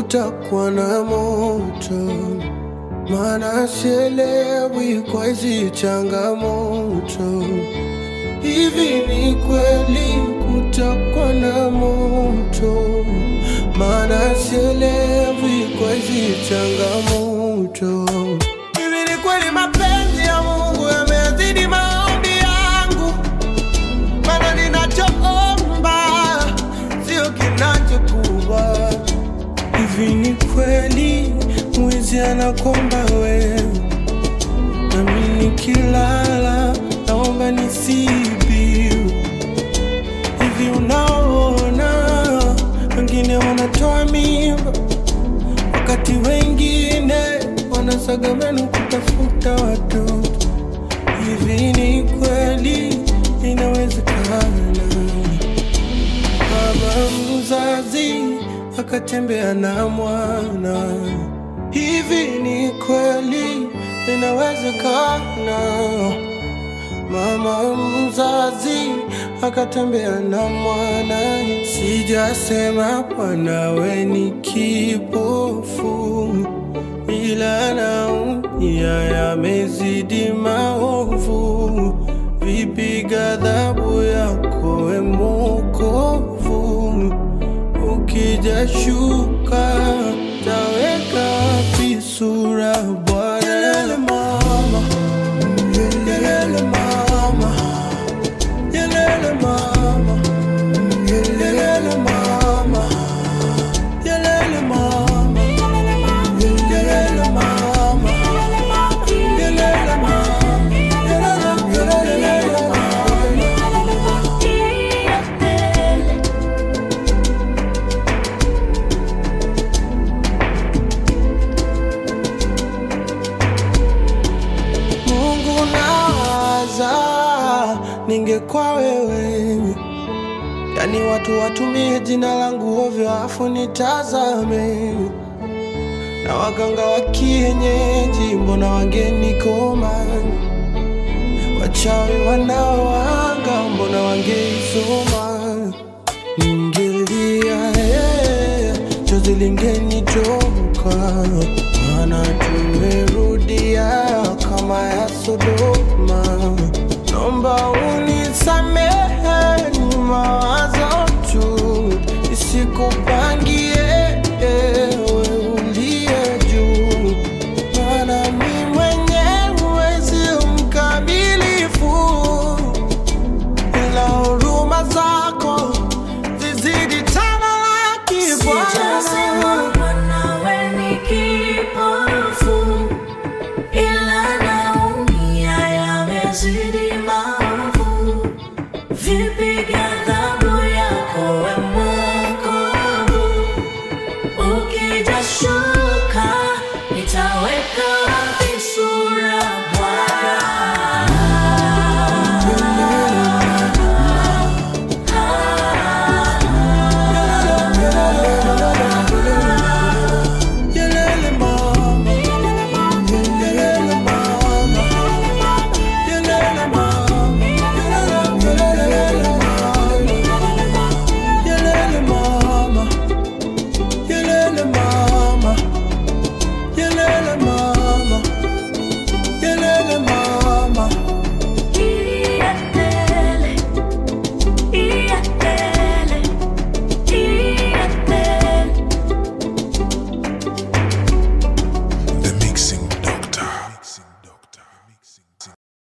kutakuwa na moto, maana sielewi kwa hizi changamoto. Hivi ni kweli kutakuwa na moto, maana sielewi kwa hizi changamoto. Hivi ni kweli mapenzi ya Mungu yamezidi maombi yangu, maana ninachoomba sio kinachokuwa. Hivi ni kweli mwizi anakomba wewe, nami nikilala naomba nisibiu. Hivi unaona wengine wanatoa mimba, wakati wengine wanasaga meno kutafuta watoto. Hivi ni kweli inawezekana? Baba mzazi akatembea na mwana. Hivi ni kweli inawezekana? Mama mzazi akatembea na mwana. Sijasema mwanawe ni kipofu, ila naumia yamezidi maovu. Vipi ghadhabu yako we Mwokovu? Ukija shuka taweka wapi sura Bwana? Yelele mama, yelele mama, yelele mama, yelele mama, yelele mama, yelele mama, yelele mama, yelele mama. Mungu nawaza, ningekuwa wewe, yani watu watumie jina langu ovyo afu nitazame, na waganga wa kienyeji mbona wangenikoma, wachawi wanaoanga mbona wangeisoma, ningelia yeah, chozi lingenitoka, maana tumerudia kama ya Sodoma. Naomba unisamehe, ni mawazo tu, isikupa